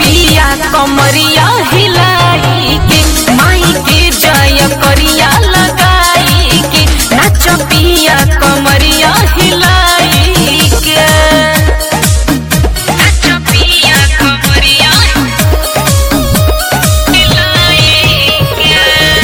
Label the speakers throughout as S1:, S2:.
S1: पिया कमरिया हिलाई के माई के जय करिया लगाई के नाच पिया कमरिया हिलाई के नाच पिया कमरिया हिलाई के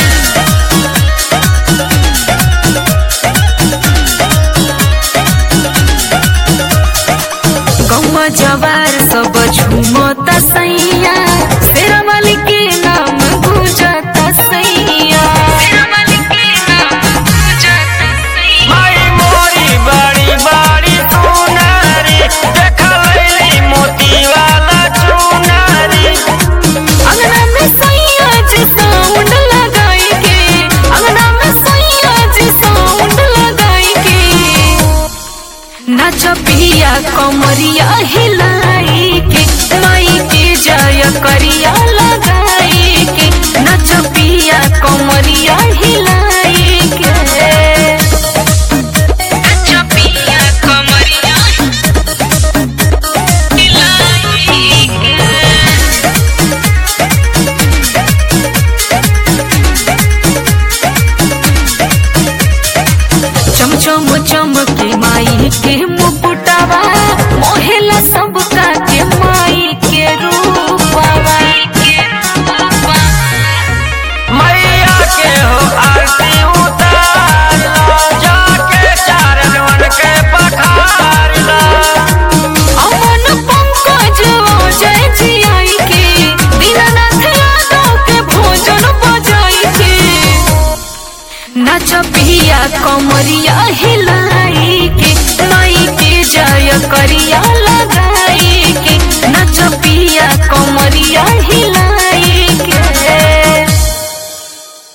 S1: गौवा जवार सब झूमता सैया शेरा वाली के नाम गुजता सैया शेरा वाली के नाम गुजता सैया
S2: माई मोरी बड़ी बड़ी सुनारी देखा लैली मोती वाला चुनारी
S1: अंगना में सैया जी साउंड लगाई के अंगना में सैया जी साउंड लगाई के नाच पिया कमरिया हिलाई के माई के जय करिया लगाई के नाच पिया कमरिया हिलाई के नाच पिया कमरिया हिलाई के चमचम चमके माई के मुकुटवा मोहेला सबका के माई के रूपवा
S2: मैया के हो आरती उतार लो जाके चारणवन के पखार लो
S1: अमन पंकज जय जियाई के दीनानाथ यादव के भोजन बजाई के नाच पिया कमरिया हिलाई के माई के जय करिया लगाई के नाच पिया कमरिया हिलाई